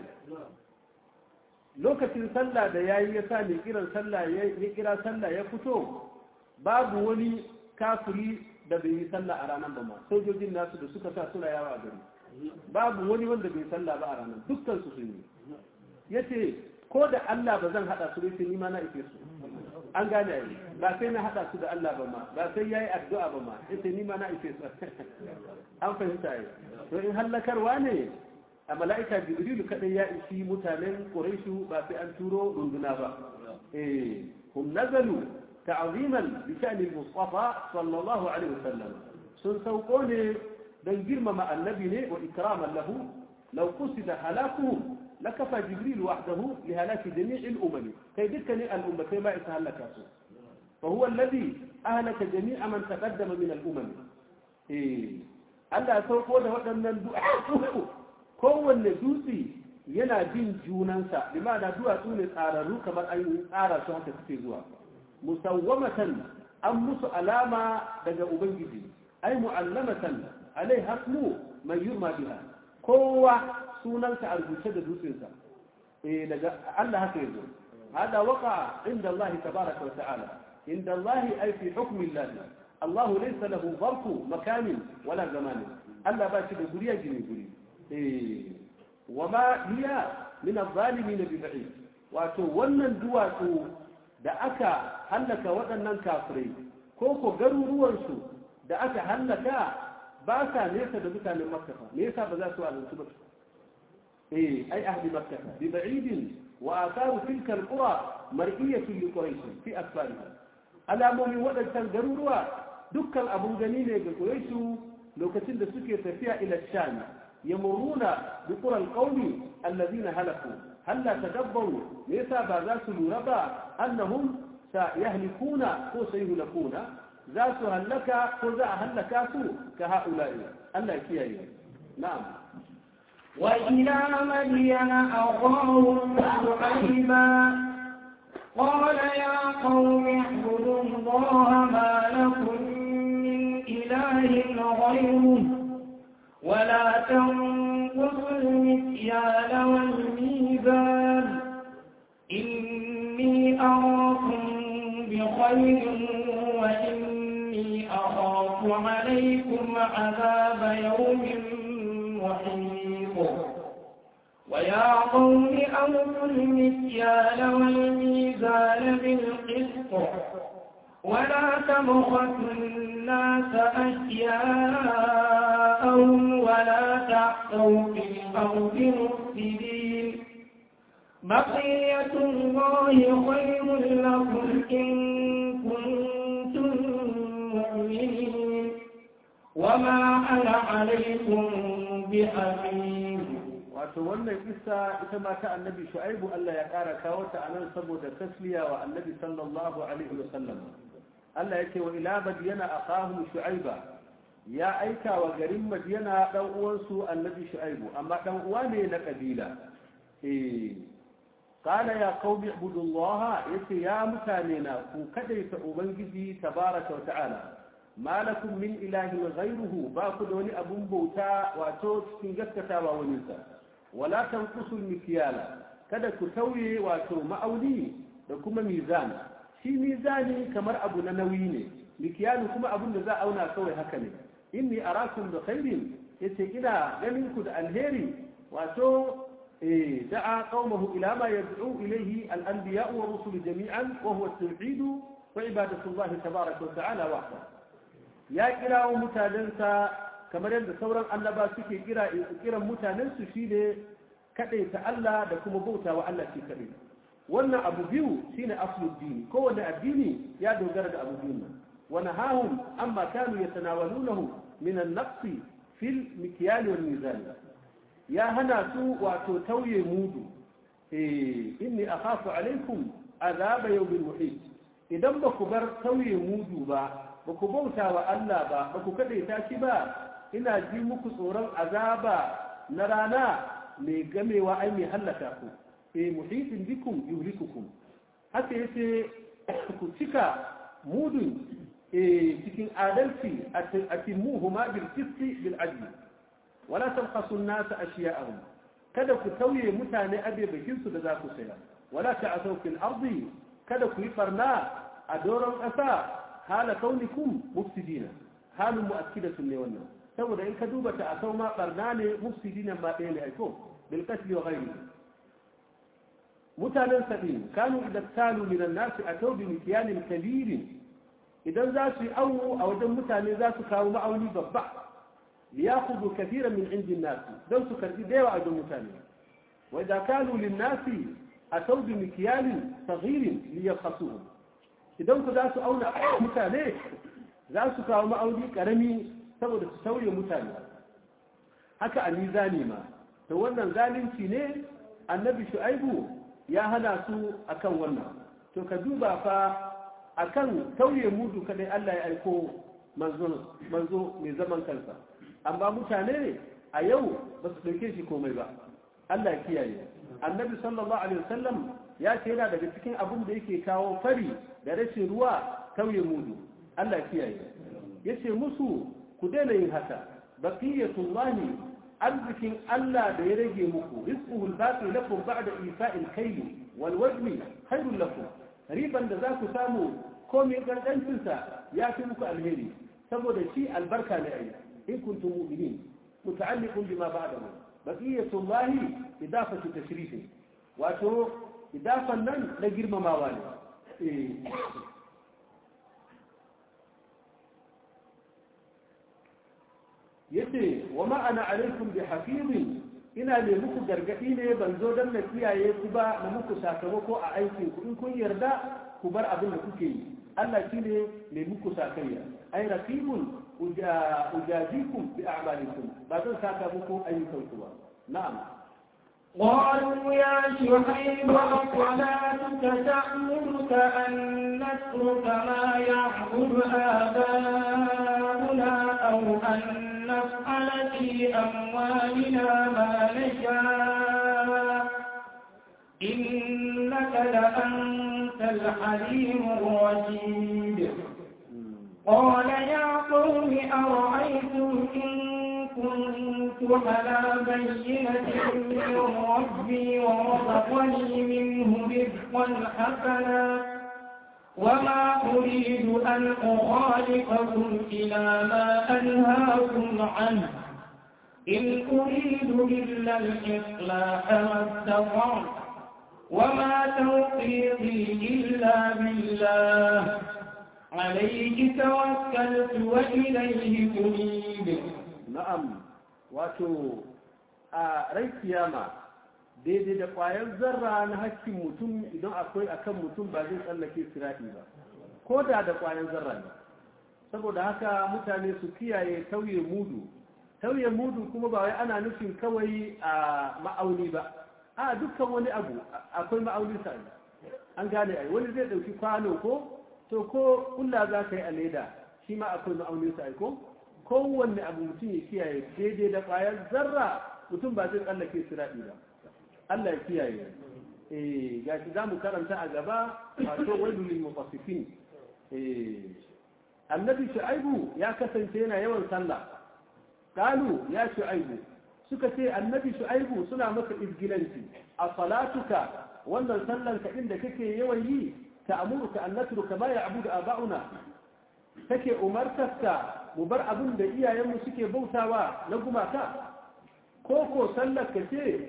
lokacin sallah da yayi ya sa mai kiran sallah ya kira sallah ya fito babu wani kafiri da bai yi sallah a ranar ba ma sojojin nasu da suka sa suna yawa a gari babu wani wanda bai sallah ba a ranar dukkan su sun yi yace ko da Allah ba zan hada su da sai ni ma na ife su an gane ai ba sai na hada su da Allah ba ma ba sai yayi addu'a ba ma yace ni ma na ife su an fahimta ai to in hallakarwa ne a mala'ika jibrilu kadai ya ishi mutanen quraishu ba sai an turo runduna ba eh hum nazalu ta'ziman bi sha'ni al-mustafa sallallahu alaihi wasallam sun sauko ne dan girmama annabi ne wa ikraman lahu law qusida halakuhum لكفى جبريل وحده لهلاك جميع الأمم كي ذكر الأمة ما يتهلك فهو الذي أهلك جميع من تقدم من الأمم إيه Allah sauko da waɗannan duwatsu kowanne dutse yana bin junansa bi ma'ana duwatsu ne tsararru kamar an yi tsara su haka suke zuwa musawwamatan an musu alama daga ubangiji ai mu'allamatan alai hasmu man yurma biha kowa sunansa a rubuce da dutsensa eh daga Allah haka yazo hada waqa inda Allah tabaraka wa ta'ala inda Allah ay fi hukmi Allah Allah laysa lahu zarfu makan wala zaman Allah ba shi da guriya gine guri eh wama hiya min adh-dhalimin bi ba'id wato wannan duwatsu da aka hallaka waɗannan kafirai ko ko garuruwansu da aka hallaka ba sa nesa da mutanen makka me yasa ba za su alunci ba إيه أي أهل مكة ببعيد وآثار تلك القرى مرئية لقريش في أسفارها ألا مؤمن ودد تنقروا دكا أبو جنين قريش لو كتند سكر فيها إلى الشام يمرون بقرى القوم الذين هلكوا هل لا تدبروا ليس بعد ربا أنهم سيهلكون أو سيهلكون ذات هلك وذا هلكاتوا كهؤلاء ألا يكيه نعم وإلى مدين أخاهم شعيبا قال يا قوم اعبدوا الله ما لكم من إله غيره ولا تنقصوا المكيال والميزان إني أراكم بخير وإني أخاف عليكم عذاب يوم محيط ويا قوم أوفوا المكيال والميزان بالقسط ولا تبخسوا الناس أشياءهم ولا تعثوا في الأرض مفسدين بقية الله خير لكم إن كنتم مؤمنين وما أنا عليكم بحفيظ wato wannan kissa ita ma ta annabi shu'aibu Allah ya kara kawo ta anan saboda tasliya wa annabi sallallahu alaihi wa sallam Allah yake wa ila madiyana aqahum shu'aiba ya aika wa garin madiyana dan uwansu annabi shu'aibu amma dan uwa ne na kabila eh qala ya qaumi ibudullaha yace ya mutane na ku kadaita ubangiji tabaraka wa ta'ala ma lakum min ilahin ghayruhu ba ku da wani abun bauta wato cikin gaskatawa wani sa wala tanqusul mikyala kada ku tauye wato ma'auni da kuma mizan shi mizani kamar abu na nauyi ne mikyalu kuma abun da za a auna kawai haka ne inni arakum bi khairin yace ina ganin ku da alheri wato إيه دعا قومه إلى ما يدعو إليه الأنبياء والرسل جميعا وهو التوحيد وعبادة الله تبارك وتعالى وحده يا كرا متاننسا كما يند سورا annaba suke kira kiran mutanen su shine kadai ta Allah da kuma bauta wa Allah shi kadai wannan abu biyu shine aslul dini kowanne addini ya dogara da abu biyu wa nahahum amma kanu yatanawalunahu min an-naqs fil mikyal wal mizan ya hana su wato tauye mudu eh inni akhafu alaikum azaba yawmin muhit idan ba ku bar tauye mudu ba ba ku bauta wa Allah ba ba ku kadaita shi ba ina ji muku tsoron azaba na rana mai gamewa ai mai hallaka ku eh muhitin bikum yuhlikukum haka yace ku cika mudun eh cikin adalci a timuhuma bil qisti bil adl wala tabkhasu an-nas ashiya'ahum kada ku tauye mutane abe bakin su da za ku saya wala ta'asaw fil ardi kada ku yi barna a doron ƙasa hala kaunikum mufsidina halin mu'akkidatun ne wannan saboda in ka duba ta asau ma barna ne mufsidina ma ɗaya ne aiko bil qatl wa ghayrihi mutanen sabin kanu idan talu min an-nas ataw bi mikyanin kabirin idan za su yi awo a wajen mutane za su kawo ma'auni babba liyakhudhu kathiran min indin nas don su karbi da yawa a wajen mutane wa idan kanu lin nas ataw bi mikyanin saghirin liyaqasuhu idan ku za su auna mutane za su kawo ma'auni karami saboda su sauye mutane haka a mizani ma to wannan zalunci ne annabi shu'aibu ya hana su akan wannan to ka duba fa akan tauye mudu kadai Allah ya aiko manzo manzo mai zaman kansa amma mutane a yau ba su dauke shi komai ba Allah ya kiyaye annabi sallallahu alaihi wasallam ya ce yana daga cikin abin da yake kawo fari da rashin ruwa tauye mudu Allah ya kiyaye yace musu ku daina yin haka baqiyatullahi arzikin Allah da ya rage muku rizquhu al-baqi lakum ba'da ifa'il kayl wal wajni khairul lakum riban da za ku samu komai gangancin sa ya fi muku alheri saboda shi albarka ne ai in kuntum mu'minin muta'alliqun bima ba'dahu baqiyatullahi idafatu tashrifin wato idafan nan na girmamawa ne eh yace wa ma ana alaikum bi hafizin ina ne muku gargadi ne ban zo dan na kiyaye ku ba na muku sakamako a aikin ku in kun yarda ku bar abin da kuke yi Allah shine ne muku sakayya ai raqibun ujazikum bi a'malikum ba zan saka muku ayyukan ku ba na'am قالوا يا شعيب صلاتك تأمرك أن نترك ما يعبد آباؤنا أو أن نفعل في أموالنا ما نشاء إنك لأنت الحليم الرشيد قال يا قوم أرأيتم إن كنت على بينة من ربي ورزقني منه رزقا حسنا وما أريد أن أخالفكم إلى ما أنهاكم عنه إن أريد إلا الإصلاح ما استطعت وما توفيقي إلا بالله عليه توكلت وإليه أنيب na'am wato a rai kiyama daidai da ƙwayar zarra na hakkin mutum idan akwai akan mutum ba zai tsallake sirati ba ko da da ƙwayar zarra ne saboda haka mutane su kiyaye tauye mudu tauye mudu kuma ba wai ana nufin kawai a ma'auni ba a dukkan wani abu akwai ma'auni sa an gane ai wani zai ɗauki kwano ko to ko kulla za ka yi a leda shi ma akwai ma'aunin sa ai ko kowanne abu mutum ya kiyaye daidai da ƙwayar zarra mutum ba zai tsallake siraɗi ba Allah ya kiyaye eh ga shi zamu karanta a gaba wato wailul lil mutaffifin eh annabi shu'aibu ya kasance yana yawan sallah qalu ya shu'aibu suka ce annabi shu'aibu suna maka izgilanci a salatuka wannan sallan ka inda kake yawan yi ta'muruka an natruka ma ya'budu aba'una take umartarka mu bar abin da iyayenmu suke bautawa na gumaka ko ko sallar ka ce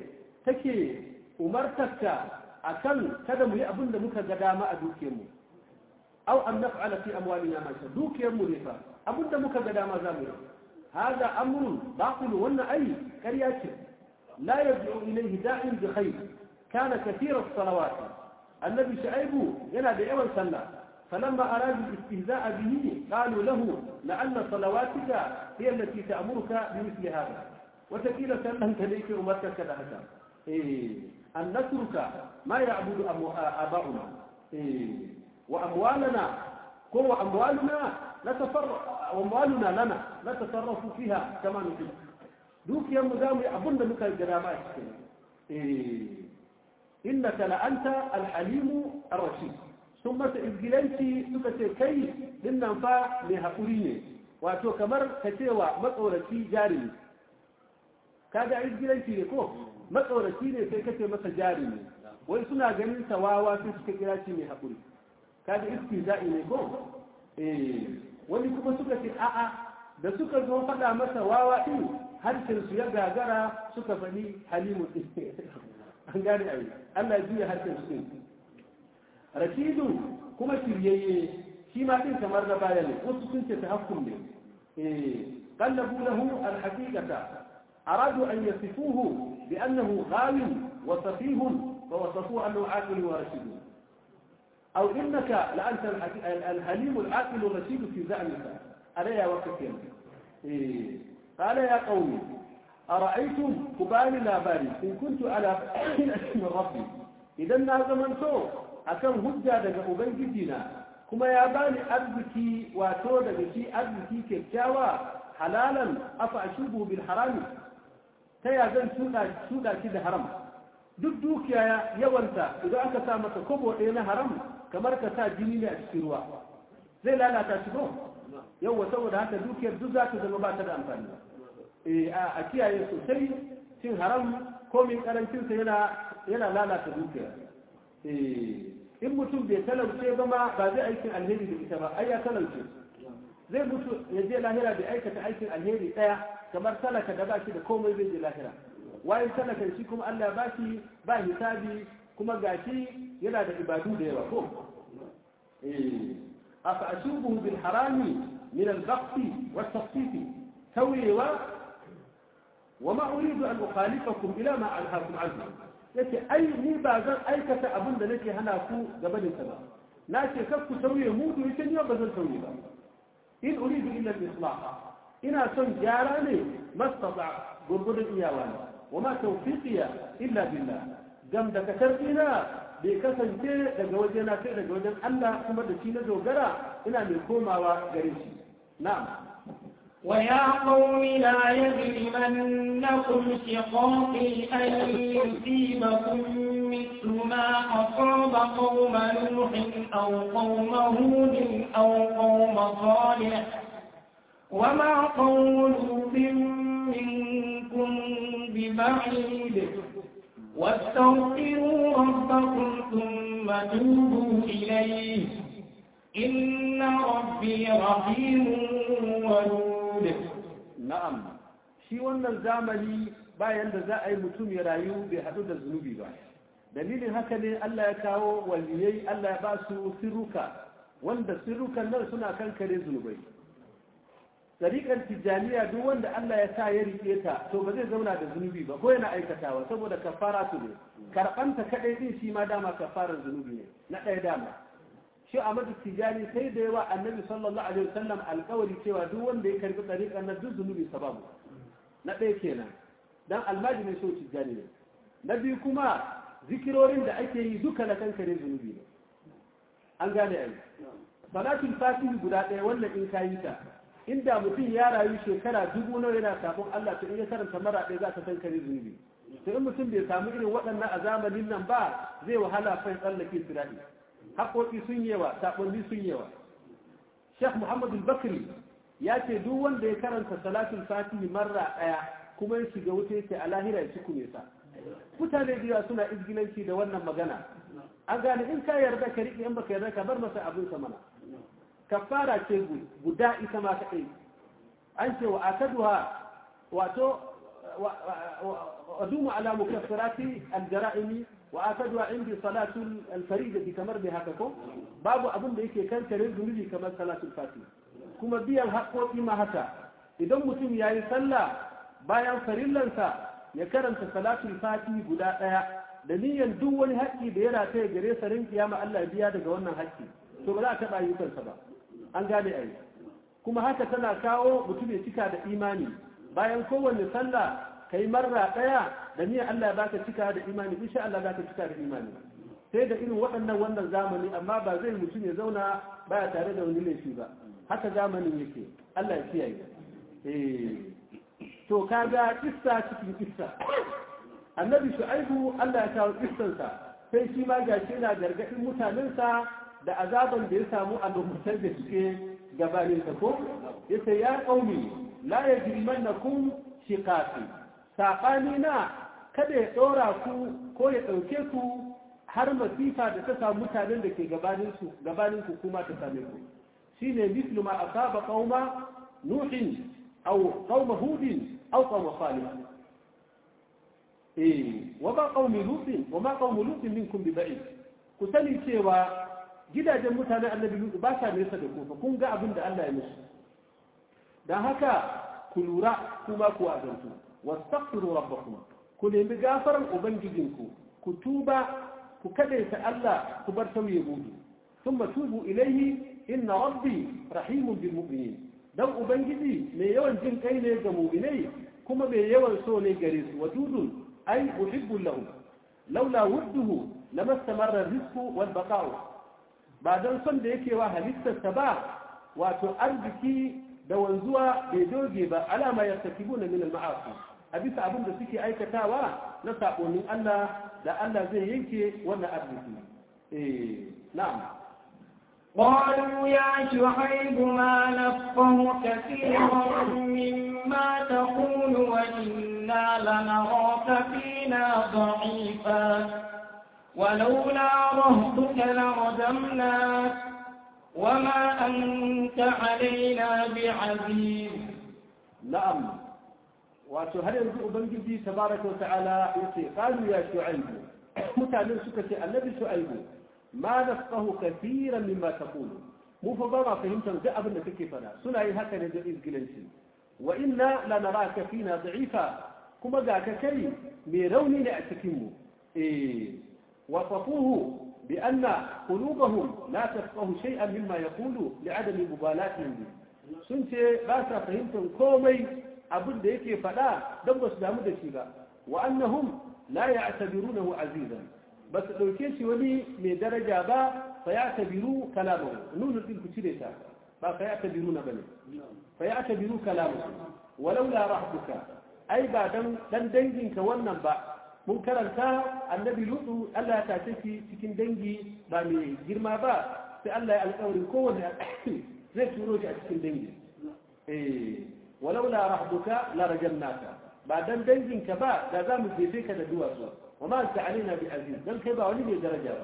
take umartarka akan kada mu yi abin da muka ga dama a dukiyarmu aw an naf'ala fi amwalina ma sha dukiyarmu ne fa abin da muka ga dama za mu yi hada amrun baqil wannan ai ƙarya ce la yad'u ilayhi da'in bi khair kana kathira as-salawat annabi shu'aibu yana da yawan sallah فلما أرادوا الاستهزاء به قالوا له لعل صلواتك هي التي تأمرك بمثل هذا وتكيل سألهم كذلك أمرك كذا هذا إيه أن نترك ما يعبد آباؤنا إيه وأموالنا كو أموالنا نتصرف أموالنا لنا نتصرف فيها كما نريد دوك يا مدام أظن بك الجرامات إيه إنك لأنت الحليم الرشيد sun masa izgilanci suka ce kai dinnan fa mai haƙuri ne wato kamar ka cewa matsoraci jarumi kaga izgilanci ne ko matsoraci ne sai kace masa jarumi wai suna ganin sawawa sai suka kira shi mai haƙuri kaga istihza'i ne ko eh wani kuma suka ce a'a da suka zo faɗa masa wawa din harshen su ya gagara suka faɗi halimu an gane ai Allah ya juya harshen su rashidu kuma shiryayye shi ma din kamar da baya ne wasu sun ce tahakkum ne eh qallabu lahu alhaqiqata aradu an yasifuhu bi annahu ghawin wa safihun fa wasafuhu annahu aqil wa rashid أو إنك لأنت الحليم العاقل الرشيد في زعمك علي وقت إيه. قال يا قوم أرأيتم كبالي لا بالي إن كنت على من ربي إذا نازمن سوء akan hujja daga ubangijina kuma ya bani arziki wato daga shi arziki kyakkyawa halalan afa ashubu bil harami ta ya zan shuda shi da haram duk dukiya yawanta idan aka sa masa kobo ɗaya na haram kamar ka sa jini ne a cikin ruwa zai lalata shi ko yawa saboda haka dukiyar duk za ta zama ba ta da amfani a kiyaye sosai cin haram komin karancinsa yana lalata dukiyar in mutum bai talauce ba ma ba zai aikin alheri da ita ba ai ya talauce zai mutu ya je lahira bai aikata aikin alheri daya kamar talaka da ba shi da komai zai je lahira wayan talakan shi kuma Allah ba shi ba hisabi kuma gashi yana da ibadu da yawa ko eh afa ashubuhu bil harami min al baqti wat tafsiti tawiwa وما أريد أن أخالفكم إلى ما أنهاكم عنه yace ai ni ba zan aikata abin da nake hana ku gabanin sa ba na ce kar ku sauye mudu yace ni ba zan sauye ba in uridu illa al-islah ina son gyara ne mastata gurgudun iyawa ne wa ma tawfiqiya illa billah gam da kasarina bai kasance daga wajena sai daga wajen Allah kuma da shi na dogara ina mai komawa gare shi na'am ويا قوم لا يجرمنكم شقاقي أن يصيبكم مثل ما أصاب قوم نوح أو قوم هود أو قوم صالح وما قوم لوط منكم ببعيد واستغفروا ربكم ثم توبوا إليه إن ربي رحيم ودود na'am shi wannan zamani bayan da za a yi mutum ya rayu bai haɗu da zunubi ba dalilin haka ne Allah ya kawo waliyai Allah ya ba su sirruka wanda sirrukan nan suna kankare zunubai tsariƙar tijjaniya duk wanda Allah ya sa ya riƙe ta to ba zai zauna da zunubi ba ko yana aikatawa saboda kafara su ne karɓanta kaɗai ɗin shi ma dama kafarar zunubi ne na ɗaya dama shi a mata tijani sai da yawa annabi sallallahu alaihi wasallam alkawari cewa duk wanda ya karbi tsariƙar na duk zunubi sababu na ɗaya kenan dan almaji ne so tijani ne na biyu kuma zikirorin da ake yi duka na kankare zunubi ne an gane ai salatul fatihi guda ɗaya wannan in ka yi ta inda mutum ya rayu shekara dubu nawa yana sabon Allah to in ya karanta mara ɗaya za ta kankare zunubi to in mutum bai samu irin waɗannan a zamanin nan ba zai wahala fa tsallake sirati haƙoƙi sun yawa saɓonni sun yawa sheikh muhammadu bakri ya ce duk wanda ya karanta salatul fatihi marra ɗaya kuma ya shiga wuta yake a lahira ya ciku nesa mutane da yawa suna izgilanci da wannan magana an gane in ka yarda ka riƙe in baka yarda ka bar masa abin sa mana kafara ce guda ita ma kaɗai an ce wa akaduha wato وأدوم على مكفرات الجرائم وآكدها عندي صلاة الفريدة كمر بهاككم باب أبن ديكي كان كريم ذنبي كما صلاة الفاتحة كما بيان حقو إما هكا إذا متم يا يصلى bayan farillansa ya karanta salatul fati guda ɗaya da niyyar duk wani haƙƙi da ya rataye gare sa rin kiyama Allah biya daga wannan haƙƙi to ba za a taɓa ayyukansa ba an gane ai kuma haka tana kawo mutum ya cika da imani bayan kowanne sallah kai marra ɗaya da niyyar Allah ya baka cika da imani insha Allah zaka cika da imani sai da irin waɗannan wannan zamani amma ba zai mutum ya zauna baya tare da wani laifi ba haka zamanin yake Allah ya kiyaye eh to kaga kissa cikin kissa annabi shu'aibu Allah ya kawo kissansa sai shi ma gashi yana gargadin mutanensa da azaban da ya samu a lokacin da suke gabanin sa ko yace ya qaumi la yajrimannakum shiqaqi sabani na kada ya dora ku ko ya dauke ku har masifa da ta samu mutanen da ke gabanin su gabanin ku kuma ta same ku shine mislu ma asaba qauma nuhin aw qauma hudin أو قوم صالح إيه وما قوم لوط وما قوم لوط منكم ببعيد كسني cewa gidajen mutanen annabi lutu ba sa nesa da ku fa kun ga abin da Allah ya musu dan haka ku lura kuma ku azantu wastaghfiru rabbakum ku nemi gafaran ubangijinku ku tuba ku kadaita Allah ku bar tauye gudu thumma tubu ilayhi inna rabbi rahimun bil mu'minin dan ubangiji mai yawan jin kai ne ga mu'minai kuma mai yawan so ne gare su wadudun ai uhibbu lahu laula wudduhu lama istamarra rizqu wal baqa'u ba dan son da yake wa halittarsa ba wato arziki da wanzuwa bai doge ba alama yartakibuna min al ma'asi a bisa abin da suke aikatawa na sabonin Allah da Allah zai yanke wannan arziki eh na'am قالوا يا شعيب ما نفقه كثيرا مما تقول وإنا لنراك فينا ضعيفا ولولا رهطك لرجمناك وما أنت علينا بعزيز نعم وهل ينزل بنجي تبارك وتعالى يقول قالوا يا شعيب متعلم سكتي النبي شعيب ma nafqahu kathiran mimma taqulu mu fa ba ma fahimtar duk abin da kake fada suna yin haka ne da izgilanci wa inna la naraka fina da'ifa kuma ga ka kai mai rauni ne a cikin mu eh wasafuhu bi anna qulubahum la tafqahu shay'an mimma yaqulu li'adami mubalatihim bi sun ce ba sa fahimtar komai abin da yake fada don ba su damu da shi ba wa annahum la ya'tabirunahu azizan ba su ɗauke shi wani mai daraja ba fa ya tabiru kalamahu nunu din ku cire ta ba fa ya tabiru na bane fa ya tabiru kalamahu walau la rahbuka ai ba dan dan danginka wannan ba mun karanta annabi lutu Allah ya tace shi cikin dangi ba mai girma ba sai Allah ya alƙawarin kowanne zai turo shi a cikin dangi eh walau la rahbuka la rajannaka ba dan danginka ba da za mu jefe ka da duwatsu وما أنت علينا بعزيز بل كيبا ولي درجة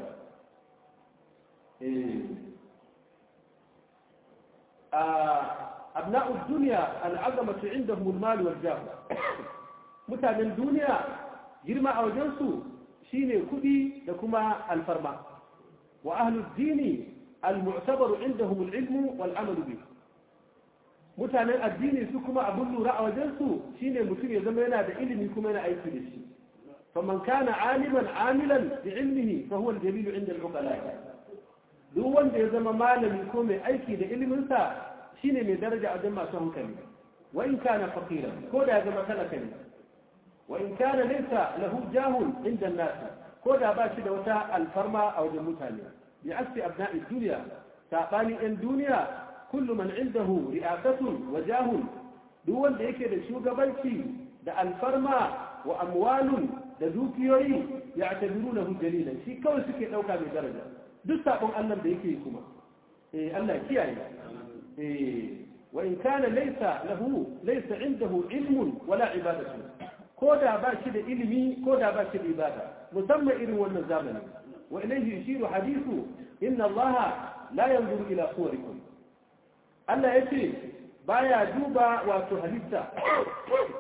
إيه. آه أبناء الدنيا العظمة عندهم المال والجاه متى من الدنيا جرما أو جنسو شيني كدي لكما الفرما وأهل الدين المعتبر عندهم العلم والعمل به mutanen addini su kuma abin lura a wajensu shine mutum ya zama yana da ilimi kuma yana aiki da shi فمن كان عالما عاملا بعلمه فهو الجليل عند العقلاء duk wanda ya zama malami ko mai aiki da iliminsa shine mai daraja a wajen masu hankali wa in kana faqiran ko da ya zama talaka ne wa in kana laysa lahu jahun inda an-nas ko da ba shi da wata alfarma a wajen mutane bi asfi abna'i dunya sabani in duniya kullu man indahu ri'asatun wa jahun duk wanda yake da shugabanci da alfarma wa amwalun da dukiyoyi ya tabiru lahu dalilan shi kawai suke dauka mai daraja duk sabon Allah da yake kuma eh Allah kiyaye eh wa in kana laysa lahu laysa indahu ilmun wala ibadatu ko da ba shi da ilimi ko da ba shi da ibada musamman irin wannan zamani wa ilayhi yushiru hadithu inna Allah la yanzuru ila suwarikum Allah yace baya duba wato halitta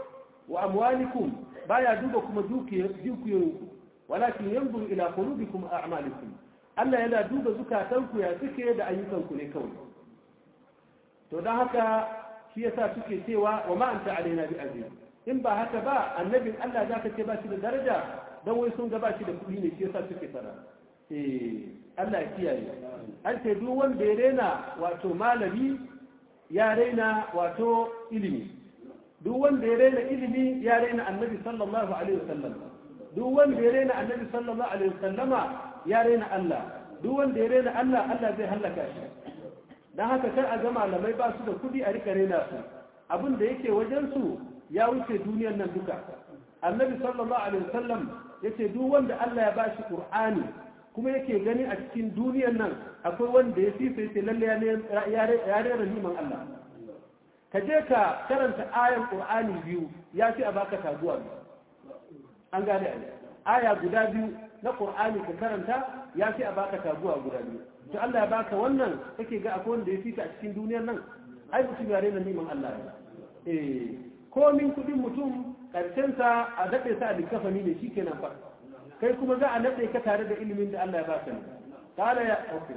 wa amwalikum baya duba kuma dukiyoyinku walakin yanzuru ila qulubikum a'malikum Allah yana duba zukatanku ya suke da ayyukanku ne kawai to dan haka shi yasa suke cewa wa ma anta alaina bi aziz in ba haka ba annabin Allah zaka ce ba shi da daraja dan wai sun ga ba shi da kuɗi ne shi yasa suke fara eh Allah ya kiyaye an ce duk wanda ya rena wato malami ya rena wato ilimi duk wanda ya rena ilimi ya rena annabi sallallahu alaihi wasallam duk wanda ya rena annabi sallallahu alaihi wasallama ya rena Allah duk wanda ya rena Allah Allah zai halaka shi dan haka kar a ga malamai ba su da kudi a rika rena su abin da yake wajen su ya wuce duniyar nan duka annabi sallallahu alaihi wasallam yace duk wanda Allah ya bashi qur'ani kuma yake gani a cikin duniyar nan akwai wanda ya fifa yace lalle ya rera niman Allah ka je ka karanta ayan qur'ani biyu ya fi a baka taguwa an gane aya guda biyu na qur'ani ka karanta ya fi a baka taguwa guda biyu to Allah ya baka wannan kake ga akwai wanda ya fita a cikin duniyar nan ai mutum ya rena niman Allah ne eh komin kudin mutum karshen sa a dade sa a likafani ne shikenan fa kai kuma za a nade ka tare da ilimin da Allah ya baka ne qala ya okay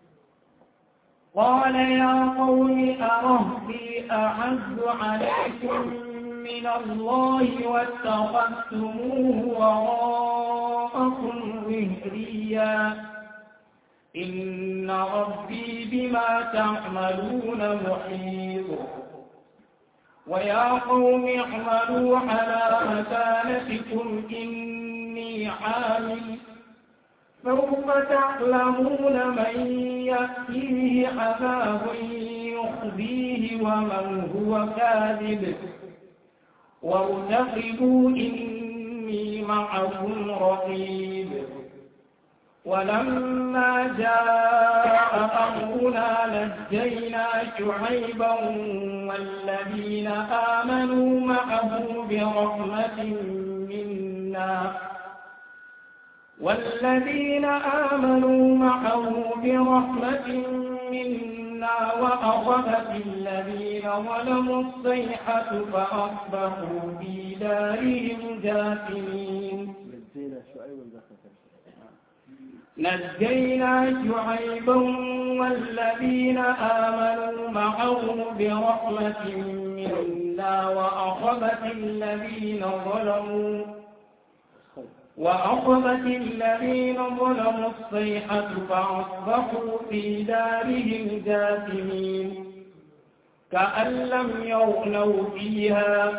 قال يا قوم أرهبي أعز عليكم من الله واتخذتموه وراءكم ظهريا إن ربي بما تعملون محيط ويا قوم اعملوا على مكانتكم إني عامل سوف تعلمون من يأتيه عذاب يخزيه ومن هو كاذب وارتقبوا إني معكم رقيب ولما جاء أمرنا نجينا شعيبا والذين آمنوا معه برحمة منا والذين آمنوا معه برحمة منا وأخذت الذين ظلموا الصيحة فأصبحوا في دارهم جاثمين نجينا شعيبا والذين آمنوا معه برحمة منا وأخذت الذين ظلموا وأخذت الذين ظلموا الصيحة فأصبحوا في دارهم جاثمين كأن لم يغنوا فيها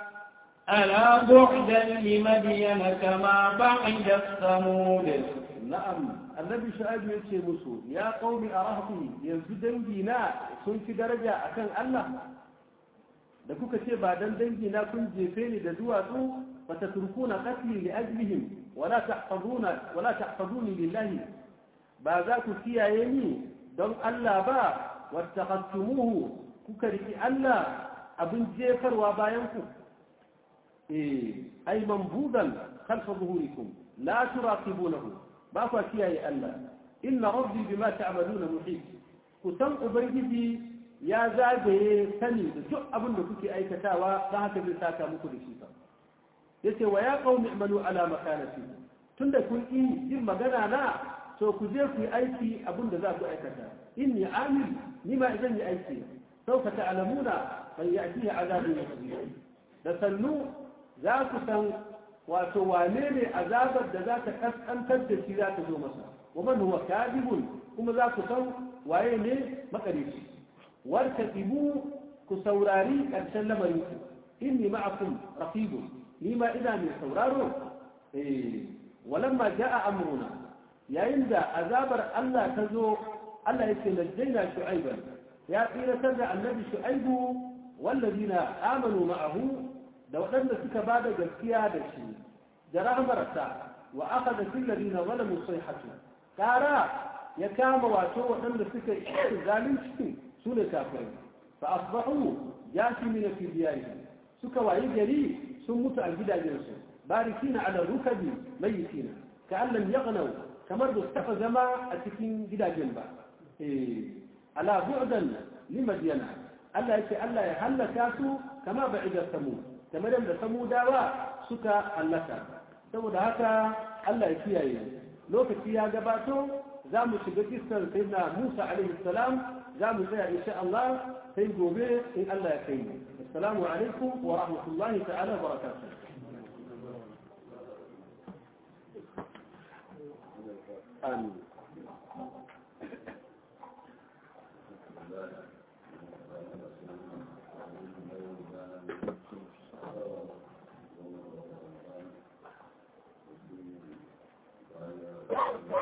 ألا بعدا لمدين كما بعد الثمود na'am annabi shu'aib ya ce musu ya qaumi arahbi yanzu dangi na sun fi daraja akan Allah da kuka ce ba dan dangi na kun jefe ni da duwatsu fatatrukuna qatli li ajlihim wala tahfazuna wala tahfazuni lillahi ba za ku kiyaye ni don Allah ba wattaqattumuhu kuka riki Allah abin jefarwa bayan ku eh ay mambudan khalfa zuhurikum la turaqibunahu ba kwa kiyaye Allah inna rabbi bima ta'maluna muhit ku san ubangiji ya zagaye sani da duk abin da kuke aikatawa dan haka zai saka muku da shi fa yace wa ya qaumi i'malu ala makanati tunda kun yi yin magana na to ku je ku yi aiki abin da za ku aikata inni amil ni ma idan yi aiki sauka ta'lamuna man ya'tihi azabun da sannu za ku san wato wane ne azabar da za ta kaskantar da shi za ta zo masa wa man huwa kadibun kuma za ku san waye ne makarici wartaqibu ku saurari karshen lamarin ku inni ma'akum raqibun ni ma ina mai sauraro eh walamma jaa amruna yayin da azabar Allah ta zo Allah yake najjayna shu'aiban ya tsiratar da annabi shu'aibu wallazina amanu ma'ahu da waɗanda suka ba da gaskiya da shi da rahmarsa wa aka da fillari na wani musai hatu ƙara ya kama wato waɗanda suka yi zalunci su ne kafirai fa asbahu ya fi mina fi biyayi suka wayi gari sun mutu a gidajensu barikina ala rukabi mayitina ka allan yaghnau kamar da su taɓa zama a cikin gidajen ba ala bu'dan li madyana Allah yake Allah ya hallaka su kama ba'ida samu kamar yadda samudawa suka hallaka saboda haka Allah ya kiyaye lokaci ya gabato za mu shiga kisar sayyidina Musa alaihi salam za mu tsaya insha Allah sai gobe in Allah ya kai mu assalamu alaikum wa rahmatullahi ta'ala wa barakatuh amin